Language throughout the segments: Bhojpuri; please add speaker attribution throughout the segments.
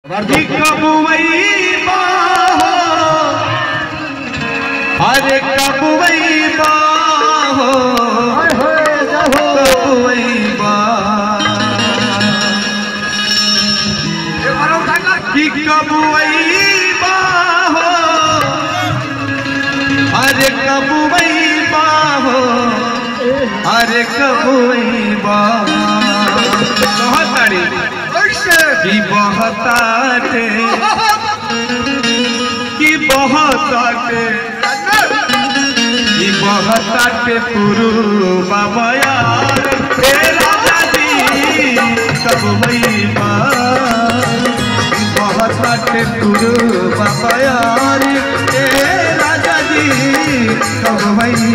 Speaker 1: कि कबुवई बाहो अरे कबुवई बाहो कबुवई बा कि कबुवई बाहो अरे कबुवई बाहो अरे कबुवई बा बहुत सारी कि बहताटे कि बहताटे कि बहताटे पुरु बाबा यार हे राजा जी कब वही बहताटे पुरु बाबा यार हे राजा जी कब वही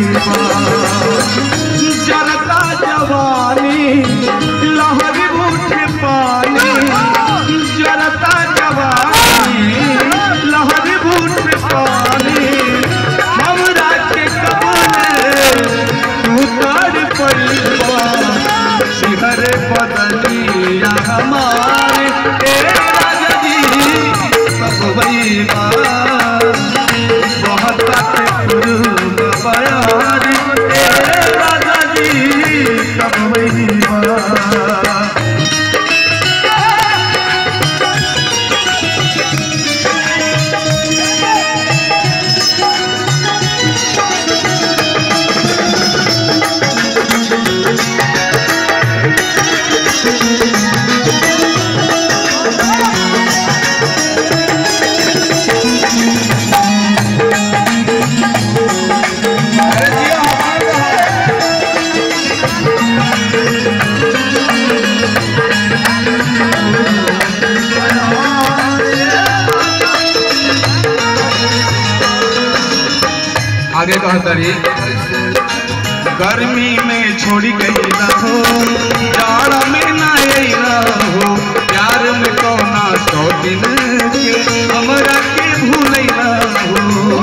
Speaker 1: जनता जवानी लहर उठे पानी जनता जवानी लहर उठे पानी हमरा के कबले तू कर पैबा शिहर बदलिया हमारे ए राजा जी सब भैया बहुत गुरु बयार ए राजा जी सब भैया आगे कहतरी गर्मी में छोड़ी गई ना हो जाड़ा में ना अइला हो प्यार में कौना सौ दिन के हमरा के भूलैला हो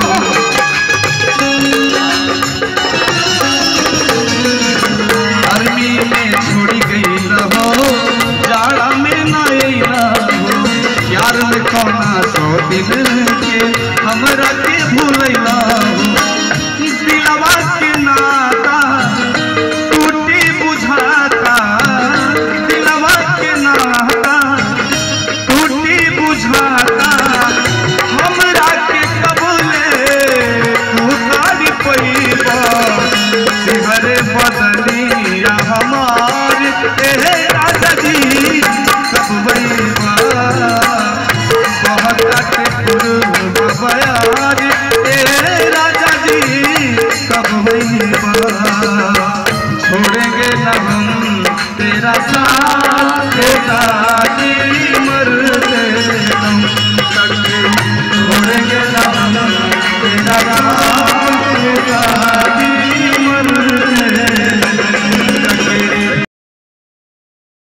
Speaker 1: गर्मी में छोड़ी गई हो जाड़ा में ना अइला हो प्यार में कौना सौ दिन के हमरा के भूलैला हो दिलवा के नाता टूटी बुझाता दिलवा के नाता टूटी बुझाता हमरा के कबले तू गाड़ी पैबा शिवर बदलिया हमार ए राजा जी सब बैबा बहुत गुरु बयार ए राजा जी कब बैबा छोड़ेंगे न हम तेरा साथ तेरा जी मरते हम तक छोड़ेंगे न हम तेरा साथ तेरा